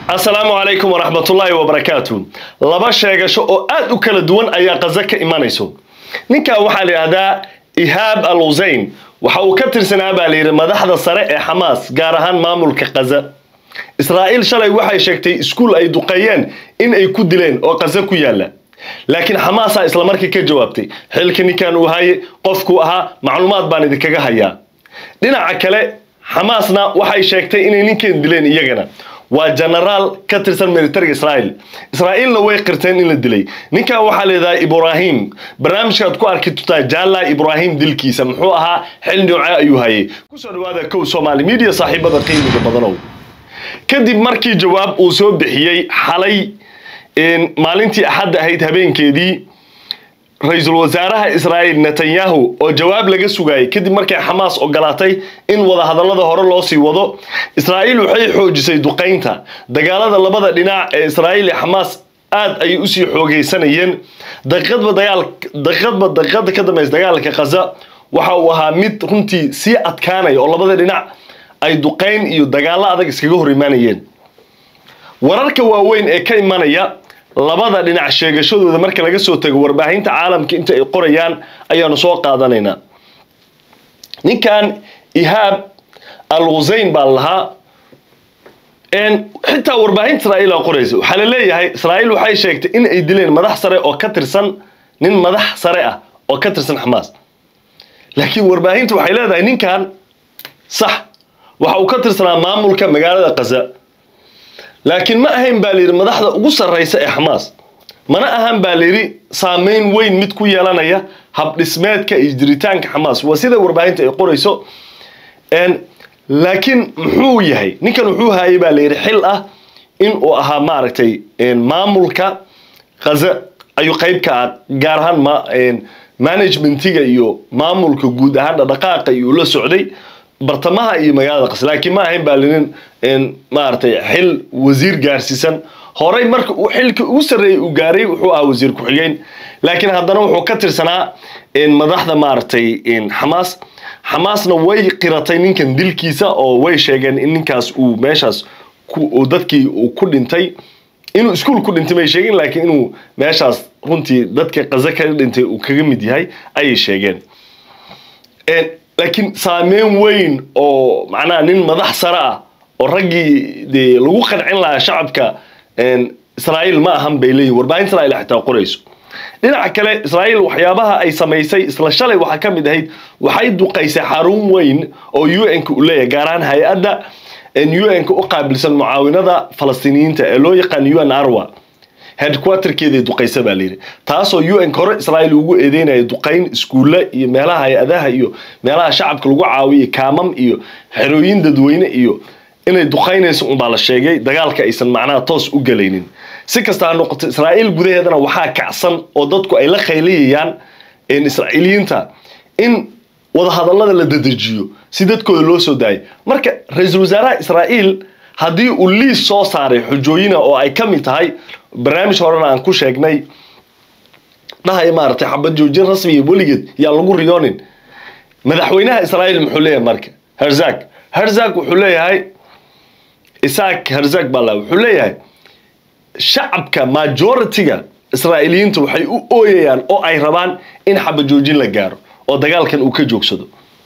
asalaamu calaykum waraxmatullaahi wabarakaatu laba sheegasho oo aad u kala duwan ayaa qaza ka imanayso ninkan waxaa la yidhahdaa ihaab al huseyn waxa uu ka tirsanaa baa layidhi madaxda sare ee xamaas gaar ahaan maamulka qaza israa'iil shalay waxay sheegtay iskuul ay duqeeyeen in ay ku dileen oo qaza ku yaalla laakiin xamaasaa islamarkii ka jawaabtay xilka ninkan uu haye qofkuu ahaa macluumaad baan idinkaga hayaa dhinaca kale xamaasna waxay sheegtay inay ninkan dileen iyagana waa genaraal ka tirsan militariga israa'iil israa'iilna way qirteen in la dilay ninkan waxaa leedahay ibraahim barnaamijkaad ku arki tutaa jaala ibraahim dilkiisa muxuu ahaa xil nooce ayuu hayay kusoo dhawaada kow somaali media saaxiibada qiimiga badanow kadib markii jawaab uu soo bixiyey xalay maalintii axadda ahayd habeenkeedii ra-iisul wasaaraha israa'iil netanyahu oo jawaab laga sugayay kadib markay xamaas ogolaatay in wadahadallada hore loo sii wado israa'iil waxay xoojisay duqaynta dagaalada labada dhinac ee israa'iil iyo xamaas aad ayay usii xoogaysanayeen daqiiqadba dagaal daqiiqadba daqiiqada ka dambaysa dagaalka khaza waxa uu ahaa mid runtii sii adkaanaya oo labada dhinac ay duqayn iyo dagaallo adag iskaga hor imaanayeen wararka waaweyn ee ka imanaya labada dhinac sheegashadooda marka laga soo tago warbaahinta caalamka inta ay qorayaan ayaanu soo qaadanaynaa ninkan ihaab al huseyn baa lahaa xitaa warbaahinta israa'iil aa qoraysa waxaa la leeyahay israa'iil waxay sheegtay in ay dileen madax sare oo ka tirsan nin madax sare ah oo ka tirsan xamaas laakiin warbaahinta waxay leedahay ninkan sax waxa uu ka tirsanaa maamulka magaalada kaza laakiin ma ahayn baa layidhi madaxda ugu sarraysa ee xamaas mana ahan baa layidhi saameyn weyn mid ku yeelanaya habdhismeedka iyo jiritaanka xamaas waa sida warbaahinta ay qorayso laakiin muxuu yahay ninkan wuxuu hayay baa layidhi xil ah in uu ahaa maaragtay maamulka khaza ayuu qayb ka ah gaar ahaan managementiga iyo maamulka guud ahaan dhaqdhaqaaqa iyo la socday bartamaha iyo magaalada qas laakiin ma ahayn baa linin maaragtay xil wasiir gaarsiisan horey marka uu xilka ugu sarreeyey uu gaaray wuxuu ahaa wasiir ku-xigeen laakiin haddana wuxuu ka tirsanaa madaxda maaragtay xamaas xamaasna way qiratay ninkan dilkiisa oo way sheegeen in ninkaas uu meeshaas dadkii uu ku dhintay inuu iskuol ku dhintay may sheegeen laakiin inuu meeshaas runtii dadka qaza kaga dhintay uu kaga mid yahay ayay sheegeen laakiin saameyn weyn oo macnaha nin madax sare ah oo raggii dee lagu qancin lahaa shacabka israa'iil ma ahan bay leeyihin warbaahinta israa'iil xitaa qorayso dhinaca kale israa'iil waxyaabaha ay samaysay isla shalay waxaa ka mid ahayd waxay duqaysay xarun weyn oo u n-ka u leeyahay gaar ahaan hay-adda u n-ka u qaabilsan mucaawinada falastiiniyiinta ee loo yaqaan u n arwa headquarterkeeday duqaysa baa layidhi taasoo u n hore israa'iil ugu eedeynaya duqayn iskuulle iyo meelaha hay-adaha iyo meelaha shacabka lagu caawiyo kaamam iyo xerooyin dadweyne iyo inay duqaynayso unbaa la sheegay dagaalka aysan macnaha toos u gelaynin si kasta ha noqoto israa'iil gudaheedana waxaa kacsan oo dadku ay la khaylayayaan israa'iiliyiinta in wadahadallada la dedejiyo si dadkooda loo soo daayo marka ra-iisul wasaaraha israa'iil haddii uu liis soo saaray xujooyina oo ay ka mid tahay barnaamij horena aan ku sheegnay dhahaya maaragtay xabad joojin rasmiya weligeed yaan lagu riyoonin madaxweynaha israa'iil muxuu leeyahay marka herzag herzag wuxuu leeyahay isaak herzag baa la wuxuu leeyahay shacabka majority-ga israa'iiliyiinta waxay u ooyayaan oo ay rabaan in xabad joojin la gaaro oo dagaalkan uu ka joogsado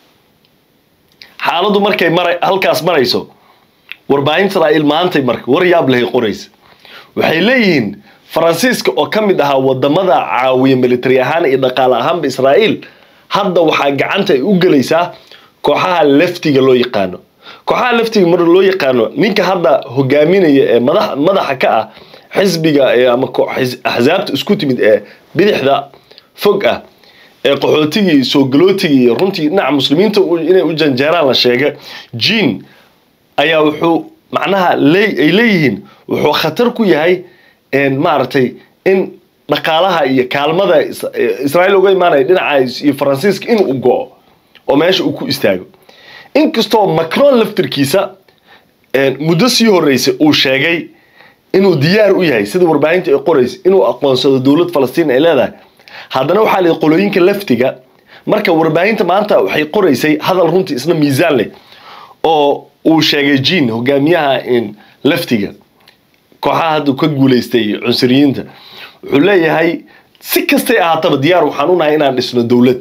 xaaladdu markay mara halkaas marayso warbaahinta israa'iil maantay marka war yaab lehay qoraysa waxay leeyihiin faransiiska oo ka mid ahaa wadamada caawiya military ahaan iyo dhaqaale ahaanba israa'iil hadda waxaa gacanta ay u gelaysaa kooxaha leftiga loo yaqaano kooxaha leftiga mar loo yaqaano ninka hadda hogaaminaya ee madaxa ka ah xisbiga ama axsaabta isku timid ee bidixda fog ah ee qaxootigii soo galootigii iyo runtii dhinaca muslimiinta inay u janjeeraan la sheega jean ayaa wuxuu macnaha ay leeyihiin wuxuu khatar ku yahay maaragtay in dhaqaalaha iyo kaalmada israa'iil uga imaanaya dhinaca iyo faransiiska in uu go-o oo meesha uu ku istaago inkastoo macron laftirkiisa muddo sii horreysay uu sheegay inuu diyaar u yahay sida warbaahinta ay qoraysa inuu aqoonsado dowlad falastiin ay leedahay haddana waxaa la qolooyinka laftiga marka warbaahinta maanta waxay qoraysay hadal runtii isna miisaan leh oo uu sheegay jean hogaamiyaha laftiga kooxaha hadda ka guuleystay cunsuriyiinta wuxuu leeyahay si kastay ahaataba diyaar waxaan u nahay inaan dhisno dowlad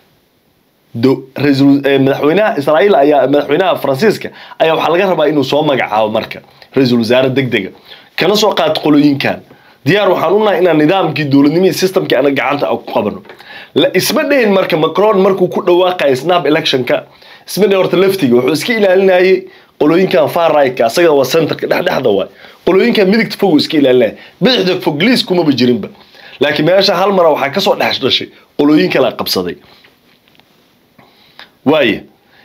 madaxweynaha israa'iil ayaa madaxweynaha faransiiska ayaa waxaa laga rabaa inuu soo magacaabo marka ra-iisul wasaare deg dega kana soo qaad qolooyinkan diyaar waxaan u nahay inaan nidaamkii dowladnimihii systemkii ana gacanta ku qabano isma dhayn marka macron markuu ku dhawaaqaya snap electionka isma dhayn horta laftiga wuxuu iska ilaalinayay qolooyinkan far right-ka asaga waa centerka dhexdhexda waay qolooyinkan midigta fog iska ilaalinaya bidixda fog liis kumaba jirinba laakiin meesha hal mara waxaa kasoo dhex dhashay qolooyin kala qabsaday waaya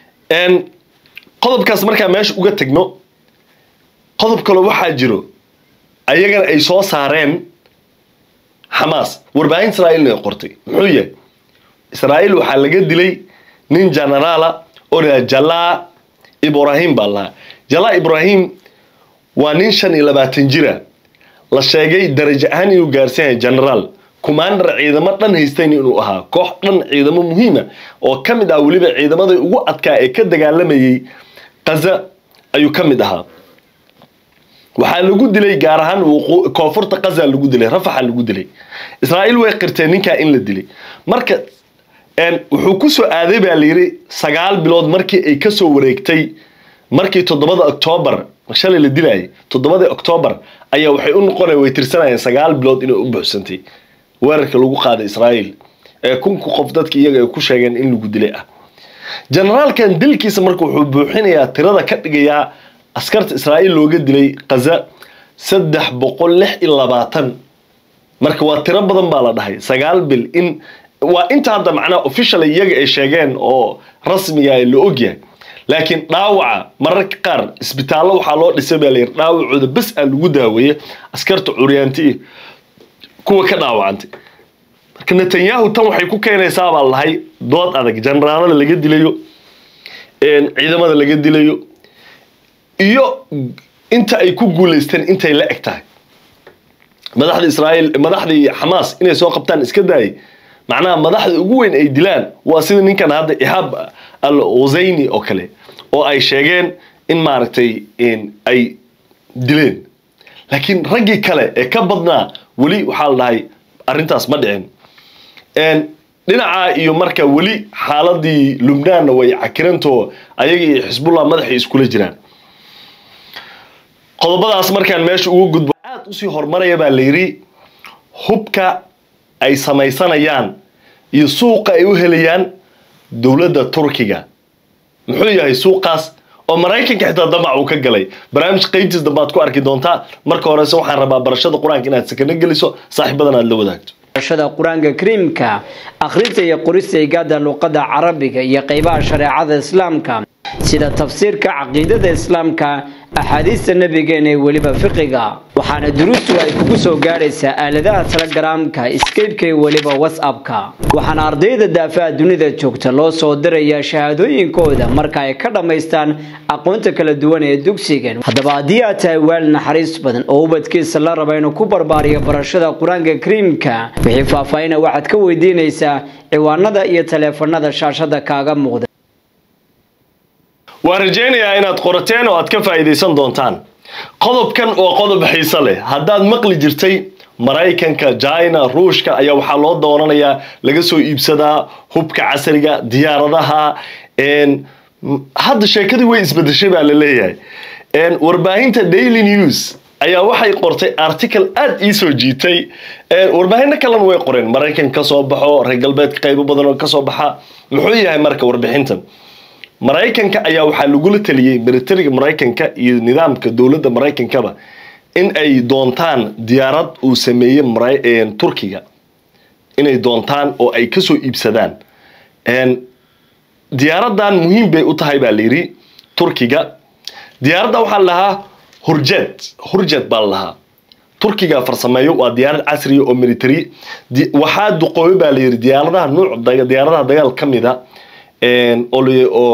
qodobkaas markaa meesha uga tegno qodob kale waxaa jiro ayagana ay soo saareen xamaas warbaahin israa'iilna ay qortay muxuu yahay israa'iil waxaa laga dilay nin generaala oo la jalaa ibrahim baa lahaa jalaa ibrahim waa nin shan iyo labaatan jira la sheegay darajo ahaan inuu gaarsan yahay generaal commander ciidamo dhan haystayn inuu ahaa koox dhan ciidamo muhiima oo ka mid ah weliba ciidamadii ugu adkaa ee ka dagaalamayay kaza ayuu ka mid ahaa waxaa lagu dilay gaar ahaan koonfurta kaza lagu dilay rafaxa lagu dilay israa'iil way qirteen ninkaa in la dilay marka wuxuu ku soo aaday baa layidhi sagaal bilood markii ay kasoo wareegtay markii toddobada octoobar shalay la dilayay toddobadii octoobar ayaa waxay u noqonaya way tirsanayeen sagaal bilood inay u buuxsantay weerarka lagu qaaday israa'iil ee kunka qof dadka iyaga ay ku sheegeen in lagu dilay ah generaalkan dilkiisa marka wuxuu buuxinayaa tirada ka dhigayaa askarta israa'iil looga dilay kaza saddex boqol lix iyo labaatan marka waa tiro badan baa la dhahay sagaal bil in waa inta hadda macnaha official iyaga ay sheegeen oo rasmiga la ogyahay laakiin dhaawaca mararka qaar isbitaallo waxaa loo dhisay baa layidhi dhaawacooda bes aa lagu daaweeye askarta curyaanti iyo kuwa ka dhaawacantay marka netanyahu tan waxay ku keenaysaa baa lahay dood adag generaalada laga dilayo ciidamada laga dilayo iyo inta ay ku guuleysteen intay la eg tahay madaxda israa'iil madaxdii xamaas inay soo qabtaan iska daayay macnaha madaxda ugu weyn ay dilaan waa sida ninkan hadda ihaab al husayni oo kale oo ay sheegeen in maaragtay ay dileen laakiin raggii kale ee ka badnaa weli waxaa la dhahay arrintaas ma dhicin dhinaca iyo marka weli xaaladii lubnaanna way cakirantoo ayaga iyo xisbullah madaxay iskula jiraan qodobadaas markaan meesha uga gudbo aad usii horumaraya baa la yidhi hubka ay samaysanayaan iyo suuqa ay u helayaan dowladda turkiga muxuu yahay suuqaas oo maraykanka xitaa damac uu ka galay barnaamij qaybtiis dambe aad ku arki doontaa marka horese waxaan rabaa barashada qur-aanka inaad sakano geliso saaxiibadan aad la wadaagto barashada qur-aanka kariimka akhrinta iyo qorista igaada luqadda carabiga iyo qaybaha shareecada islaamka sida tafsiirka caqiidada islaamka axaadiista nabigeena ee weliba fiqiga waxaana duruustu ay kugu soo gaadhaysaa aaladaha telegaraamka skeybka iyo weliba whatsappka waxaana ardayda daafaha dunida joogta loo soo dirayaa shahaadooyinkooda marka ay ka dhammaystaan aqoonta kala duwan ee dugsigan haddaba haddii aad tahay waalid naxariis badan oo ubadkiisa la raba inuu ku barbaariyo barashada qur-aanka kariimka wixii faahfaahina waxaad ka weydiinaysaa ciwaanada iyo taleefanada shaashada kaaga muuqda waan rajaynayaa inaad qorateen oo aad ka faa'iidaysan doontaan qodobkan waa qodob xiise leh haddaad maqli jirtay maraykanka china ruushka ayaa waxaa loo doonanayaa laga soo iibsadaa hubka casriga diyaaradaha hadda sheekadii way isbedeshay baa la leeyahay warbaahinta daily news ayaa waxay qortay article aad ii soo jiitay warbaahinno kalena way qoreen maraykan ka soo baxo reer galbeedka qaybo badan oo kasoo baxa muxuu yahay marka warbixintan maraykanka ayaa waxaa lagula taliyey militariga maraykanka iyo nidaamka dowladda maraykankaba in ay doontaan diyaarad uu sameeyey turkiga inay doontaan oo ay kasoo iibsadaan diyaaradan muhiim bay u tahay baa layidhi turkiga diyaaradda waxaa la lahaa hurjed hurjed baa la lahaa turkiga farsameeyo waa diyaarad casriya oo military waxaa duqooyo baa layidhi diyaaradaha nuuc diyaaradaha dagaal ka mida oo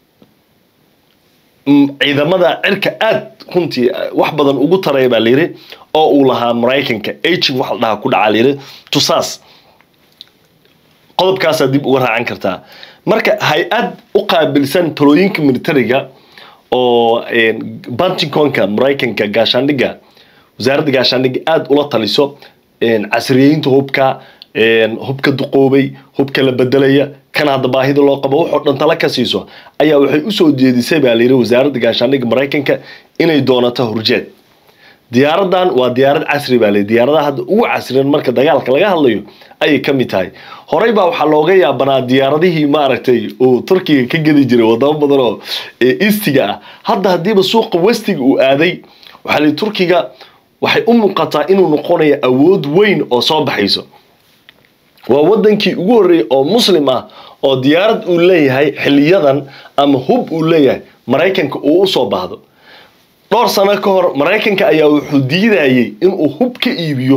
ciidamada cirka aad runtii wax badan ugu taraya baa layidhi oo uu lahaa maraykanka aging waxa la dhahaa ku dhacaa layidhi tusaas qodobkaasaa dib uga raacan kartaa marka hay-ad u qaabilsan talooyinka militariga oo bantinconka maraykanka gaashaandhigga wasaaradda gaashaandhigga aada ula taliso casriyeynta hubka hubka duqoobay hubka la bedelaya kan hadda baahida loo qabo waxoo dhan tala ka siiso ayaa waxay usoo jeedisay baa layidhi wasaaradda gaashaandhigga maraykanka inay doonato horjeed diyaaradan waa diyaarad casri baa layidhi diyaaradaha hadda ugu casriyan marka dagaalka laga hadlayo ayay ka mid tahay horey baa waxaa looga yaabanaa diyaaradihii maaragtay uu turkiga ka gedi jiray wadamo badan oo eastiga ah hadda haddiiba suuqa westiga uu aaday waxaa layidhi turkiga waxay u muuqataa inuu noqonayo awood weyn oo soo baxayso waa wadankii ugu horreeyey oo muslim ah oo diyaarad uu leeyahay xiliyadan ama hub uu leeyahay maraykanka uu usoo baahdo dhowr sano ka hor maraykanka ayaa wuxuu diidayay inuu hub ka iibiyo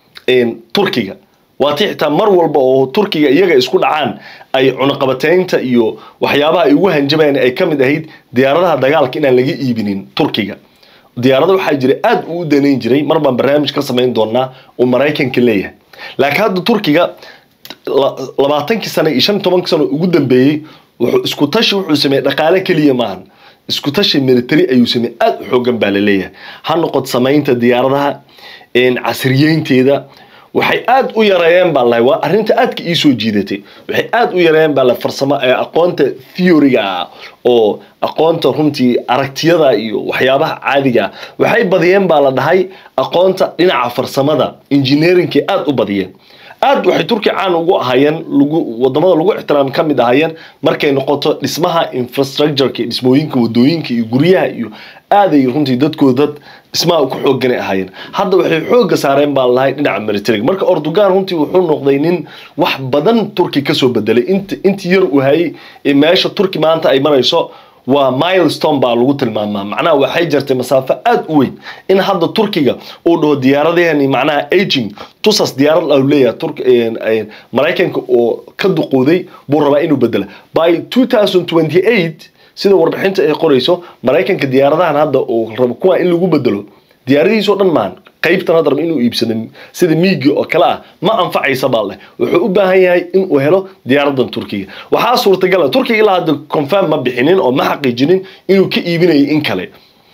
turkiga waatii xitaa mar walba oo turkiga iyaga isku dhacaan ay cunaqabateynta iyo waxyaabaha ay ugu hanjabayaan ay ka mid ahayd diyaaradaha dagaalka inaan laga iibinin turkiga diyaarada waxaa jira aada uu u danayn jiray mar baan barnaamij ka samayn doonaa uu maraykanka leeyahay laakiin hadda turkiga labaatankii sano iyo shan tobankii sano ugu dambeeyey wuxuu isku tashi wuxuu sameeyey dhaqaale keliya maahan isku tashi military ayuu sameeyey aada u xoogan baa la leeyahay ha noqod samaynta diyaaradaha casriyeynteeda waxay aada u yareeyeen baa lahay waa arrinta aadka ii soo jiidatay waxay aada u yareeyeen baa la farsamo aqoonta theoryga ah oo aqoonta runtii aragtiyada iyo waxyaabaha caadiga ah waxay badiyeen baa la dhahay aqoonta dhinaca farsamada engineeringkay aada u badiyeen aad waxay turkiya caan ugu ahaayeen lagu wadamada lagu ixtiraam ka mid ahaayeen markay noqoto dhismaha infrastructureka dhismooyinka wadooyinka iyo guryaha iyo aaday runtii dadkooda dad dhismaha ku xooganay ahaayeen hadda waxay xooga saareen baa lahay dhinaca militariga marka ordogan runtii wuxuu noqday nin wax badan turki kasoo bedelay intii yar uu hayay ee meesha turki maanta ay marayso waa milestone baa lagu tilmaamaa macnaha waxay jirtay masaafo aada u weyn in hadda turkiga uu dhaho diyaaradahani macnaha aging tusas diyaarad au leeyahay maraykanka oo ka duqooday buu rabaa inuu bedela by two thousand twenty eight sida warbixinta ay qorayso maraykanka diyaaradahan hadda uu rabo kuwa in lagu bedelo diyaaradihiisoo dhan maan qaybtan hadda raba inuu iibsado sida miigi oo kale ah ma anfacaysa baa leh wuxuu u baahan yahay inuu helo diyaaradan turkiga waxaa suurtagala turkiga ilaa hadda confirm ma bixinin oo ma xaqiijinin inuu ka iibinayo in kale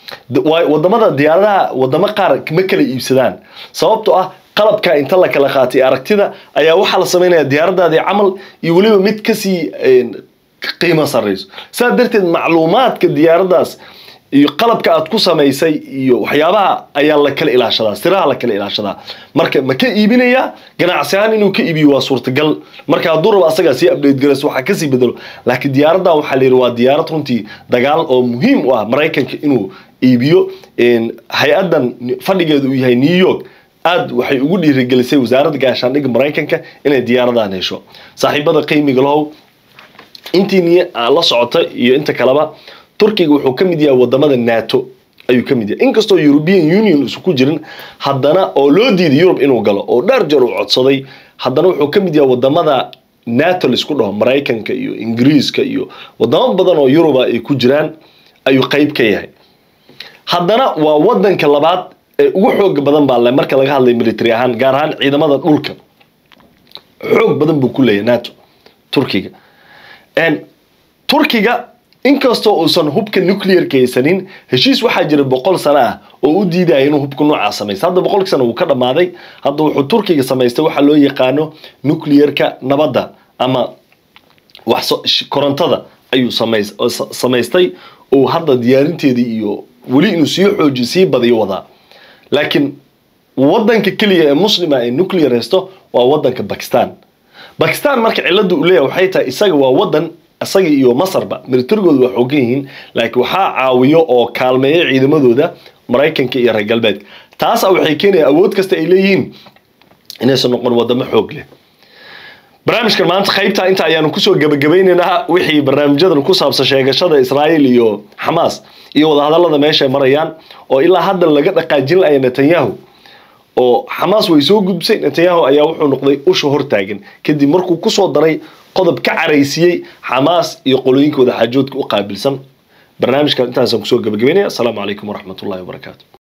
wadamada diyaaradaha wadamo qaar ma kala iibsadaan sababtoo ah qalabka inta la kala qaatay aragtida ayaa waxaa la samaynaya diyaaradaadii camal iyo weliba mid kasii qiimo sarrayso saa darteed macluumaadka diyaaradaas iyo qalabka aad ku samaysay iyo waxyaabaha ayaa la kala ilaashadaa siraha la kala ilaashadaa marka ma ka iibinaya ganacsi ahaan inuu ka iibiyo waa suurtagal marka hadduu rabo asagaa sii update garayso waxaa kasii bedelo laakiin diyaaradan waxaa la yidhi waa diyaarad runtii dagaal oo muhiim u ah maraykanka inuu iibiyo hay-adan fadhigeedu uu yahay new york aad waxay ugu dhiirigelisay wasaaradda gaashaandhigga maraykanka inay diyaaradan hesho saaxiibada qiimiga lahow intii la socota iyo inta kaleba turkiga wuxuu ka mid yahay wadamada nato ayuu ka mid yahay inkastoo european union isu ku jirin haddana oo loo diiday yurub inuu galo oo dheer jeer uu codsaday haddana wuxuu ka mid yahay wadamada nato laisku dhaho maraykanka iyo ingiriiska iyo wadamo badan oo yuruba ay ku jiraan ayuu qeyb ka yahay haddana waa wadanka labaad ee ugu xooga badan baa le marka laga hadlay military ahaan gaar ahaan ciidamada dhulka xoog badan buu ku leeyahay nato turkiga turkiga inkastoo uusan hubka nuclearka haysanin heshiis waxaa jira boqol sano ah oo u diidaya inuu hubka noocaa samaysta hadda boqolkii sano wuu ka dhammaaday hadda wuxuu turkiga samaystay waxaa loo yaqaano nuclearka nabadda ama wax korontada ayuu samaystay oo hadda diyaarinteedii iyo weli inuu sii xoojiyo sii badiyo wadaa laakiin wadanka keliya ee muslima ee nuclear haysto waa wadanka bakistan bakistan marka cilada uu leeyahay waxay tahay isaga waa wadan isaga iyo masarba militarigooda waa xoogan yihiin laakiin waxaa caawiyo oo kaalmeeya ciidamadooda maraykanka iyo reer galbeedka taasa waxay keenaya awood kasta ay leeyihiin inaysan noqon wadamo xoog leh barnaamijkan maanta qaybta inta ayaanu kusoo gabagabaynaynaa wixii barnaamijyadan ku saabsan sheegashada israa'iil iyo xamaas iyo wadahadallada meeshay marayaan oo ilaa hadda laga dhaqaajin laya netanyahu oo xamaas way soo gudbisay netanyahu ayaa wuxuu noqday usha hortaagan kadib markuu kusoo daray qodob ka caraysiiyey xamaas iyo qolooyinkooda xaajoodka u qaabilsan barnaamijkan intaasaan kusoo gabagabaynaya asalaamu calaykum waraxmatullahi wabarakaatu